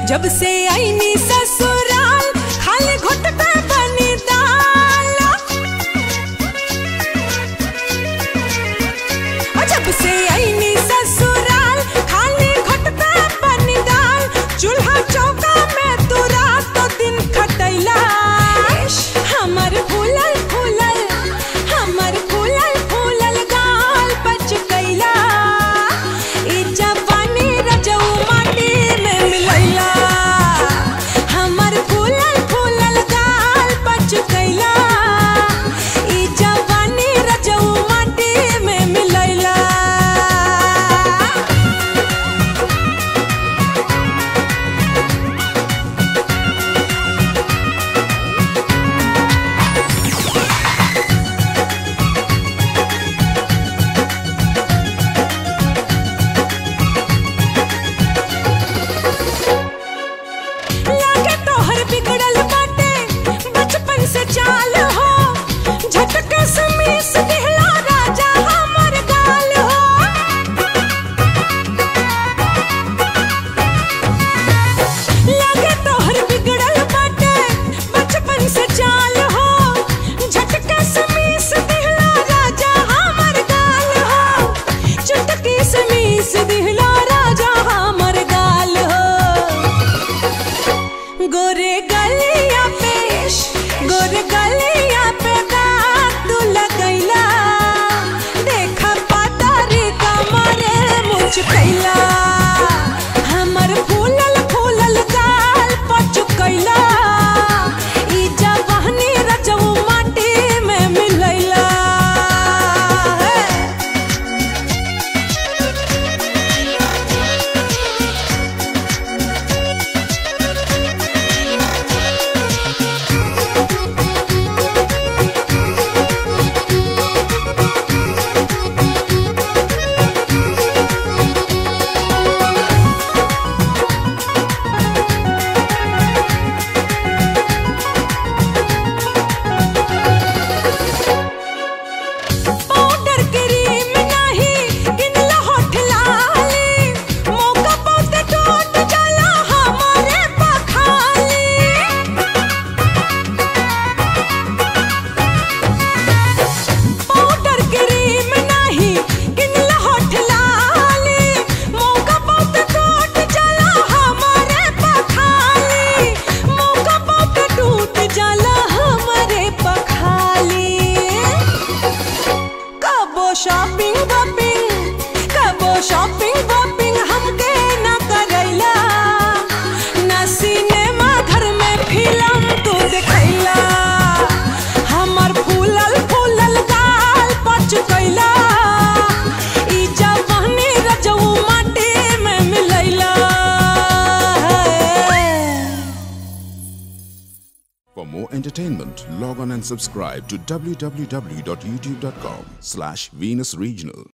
जब से आईनी ससुराल खाली घुट पे बनी दाल और जब से आईनी ससुराल खाली घुट पे बनी दाल चूल्हा चौका में तू रात दिन खटैला हमर फूलल फूलल हमर फूलल फूलल गाल बच गईला ई जवानी रजऊ माटी में मिलैला हमर फूलल फूलल गाल बच गईला ई जवानी रजऊ माटी में मिलैला लागे तोहर बिगड़ल बाटे बचपन से चाल हो झटके से मीस दिहला राजा हमर गाल हो लागे तोहर बिगड़ल बाटे बचपन से चाल हो झटके से मीस दिहला राजा हमर गाल हो चुटकी से मीस दिहला राजा हमर गाल हो गोरे गलिया पे गोरे गलिया पे दाग तू लगैला देखा पातारी कमरे मुझ कैला हमर फूलल फूलल गाल पचुकैला ई जवानी रजऊ माटी में मिलैला पाउडर क्रीम नाही किनला होठ लाली मौका पाते टूट जाला हमारे पखाली पाउडर क्रीम नाही किनला होठ लाली मौका पाते टूट जाला हमारे पखाली मौका पाते टूट जाला हमारे पखाली कबो शॉपिंग वॉपिंग कबो शॉपिंग वॉपिंग हमके ना करैला ना सिनेमा घर में फिल्म तू देखैला हमर फूलल फूलल गाल पच गईला ई जवानी रजऊ माटी में मिलैला For more entertainment, log on and subscribe to www.youtube.com slash Venus Regional.